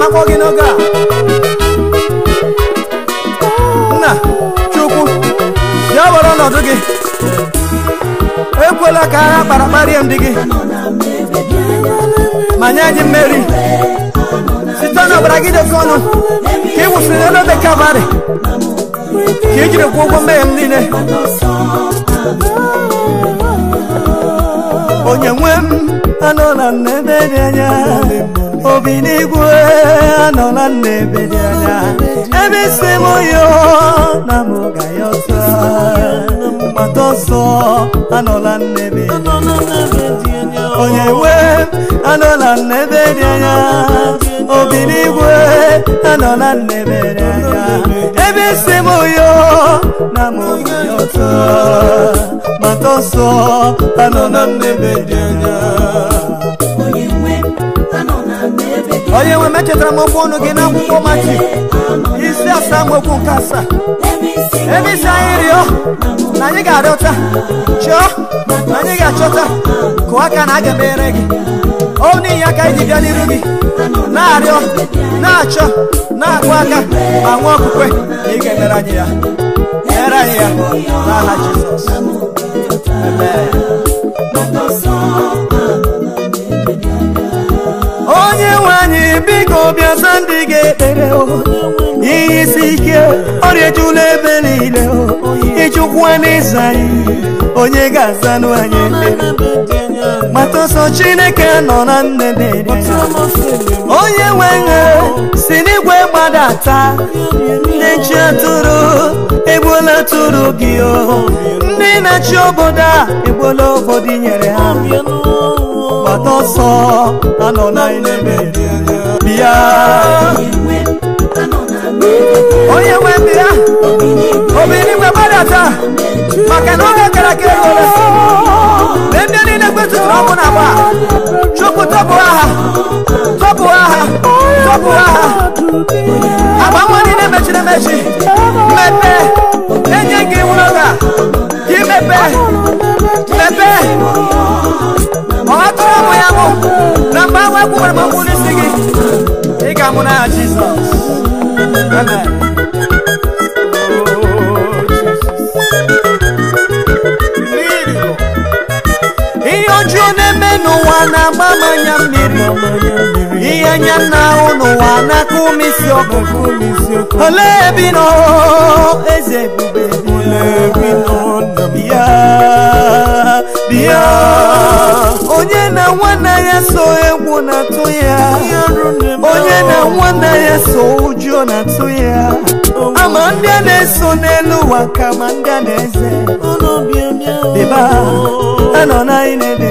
m akpọ gị n'oge a nna chukwu bịa were ọnọdụ gị ekwela ka agha kpara kparịa ndị gị ma nye anyị mmeri site n'ọbara gị dị oke ọnụ ka ị wụsịrị n'elu obe kalvarị ka i jiri kwụọ ụgwọ mmehie m niile onye nwe m anọla m n'ebe dị anya obi n'igwe anọla m n'ebe dị anya ebe isi m yo na m ga ya ọsọ gbata ọsọ anọla m n'ebe dị anya onye nwe m anọla m n'ebe dị anya obi n'igwe anọla m n'ebe dị anya ebe isi m yo na m ga ya ọsọ gbata ọsọ anọla m n'ebe dị anya onye nwe mechetara m okwu ọnụ gị n'akwụkwọ machi isi asaa m okwu nke asaa ebe isi anyị rịọ na anyị ga-arịọta chọọ na anyị ga-achọta kụọ aka na a ga-emere gị ọ n'ihi aka anyị ji bịa n'iru gị na-arịọ na-achọ na-akụ aka ma nwee okwukwe na ị ga-emere anyị ya mere anyị ya n'aha Jizọs Amen. onye nwe anyị biko bịaza ndị ga-ekpere o. ihe isi ike ọrịa ejula ebe niile o. ịchụkwu n'ịza anyị onye ga-azanụ anyị ekpere mata ọsọ chineke nọ na nnebe onye nwe nye si n'igwe gbadata ndị nchi atụrụ egbuola atụrụ gị o ndị na-achị obodo a egbuola obodo i nyere ha gbata ọsọ anọ na n'ebe bịa onye nwe bịa obi n'igwe gbadata maka na oge gara ka egole mgbe ndị niile kwetụtụrụ ọkụ na agba chukwu tọpụ aha tọpụ aha tọpụ aha agba nwa niile mechiri emechi mmepe enye gị nwụrụ oge a gị mepee mepee ọ atụrụ ụmụ ya mụ na mgbe ahụ ekwuwere m okwu n'isi gị ị ga-amụ n'aha Jizọs Amen. ihe ọjọọ na-eme n'ụwa na-agba m anya mmiri ihe anya na-ahụ n'ụwa na-akụ m isi ọkụkụ olee ebe ị nọ eze ebube bịa bịa onye na nwanne ya so egwu na-atụ ya onye na nwanne ya so ụjọ na-atụ ya ama ndị a na-eso n'elu ụwa ka ma ndị a na-eze dịba anọ na n'ebe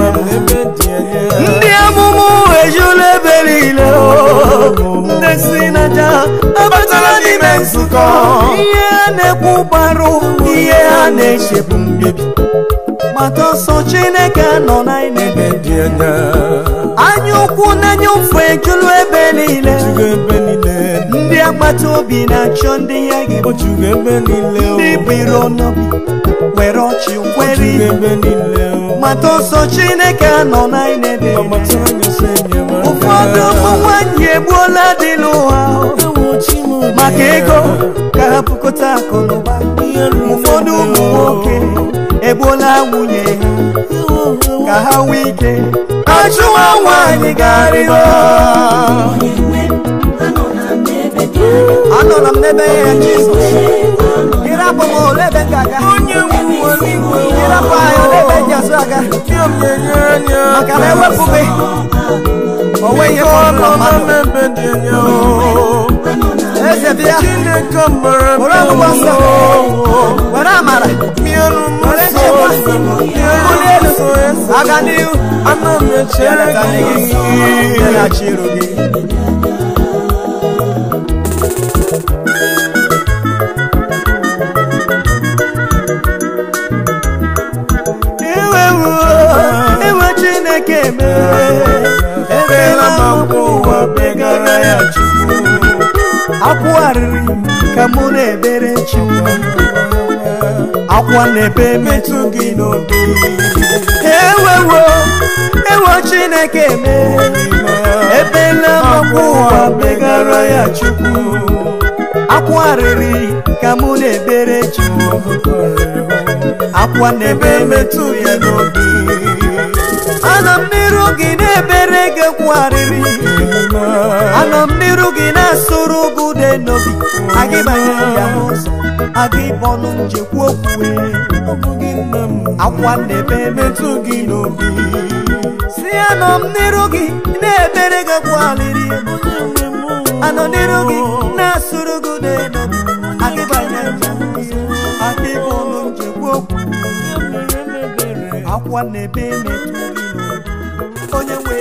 ndị amụmụ ejula ebe niile o. ndị si n'aja abatala n'ime nzukọ ihe a na-ekwu gbarụ ihe ha na-eche bụ mbibi gbata ọsọ chineke nọ na n'ebe anya ukwu n'anya ụfụ ejulu ebe niile ndị agbata obi na-achọ ndị ya ga-egbu ndị biri n'obi were ọchị kwere ihe mata ọsọ chineke nọ na n'ebe ụfọdụ ụmụ nwanyị egbuola dị n'ụwa maka ego ka ha pụkọta akụ na ụba ụfọdụ ụmụ nwoke egbuola nwunye ha ka ha nwee ike achụwa nwaanyị garịọ anọla m n'ebe ya jizọs ịrapụ m ole ebe m ga-aga ịrapụ anyị ole ebe m ji azụ aga maka na ewepụ gị o nweghị ihe fọdụrụ mmadụ eze bịa were ọgwụgwọ nsọ were amara were nchekwa mbuli elu aga n'ihu ya leta ndị gị ya na-achị iru gị iwewu iwe chineke mere ebela m akwụ ụwa begara ya chukwu akwụgharịrị ka mụ na-ebere chukwu akwa na-ebe metụ gị n'obi ewewo ewe chineke mere ebela m akwụ ụwa be kpọrọ ya chukwu akwa arịrị ka mụ na-ebere chukwu akwa na-ebe metụ ya n'obi ana m n'iru gị na-ebere gị kwa arịrị anọ m n'iru gị na-asụrụ gị ude n'obi agịbanye ya n'ụzọ aga ịbọnụ njekwu okwu akwa na-ebe metụ gị n'obi si anọ m n'iru gị na-ebere gị kwa arịrị anọ n'iru gị na-asụrụ gị ude n'obi agịbanye ya n'ụzọ aga ịbọnụ njekwu okwu akwa na-ebe metụ gị n'obi onye nwe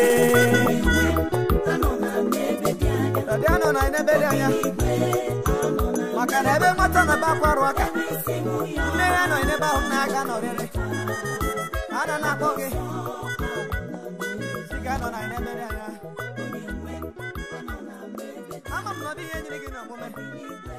Ọdị anọ na n'ebe dị anya maka na ebe nwata na bakwarụ aka nne ya nọ n'ebe ahụ na-aga n'ọrịrị ana na-akpọ gị si ga nọ na n'ebe dị anya ama m na ọ dịghị enyere gị n'omume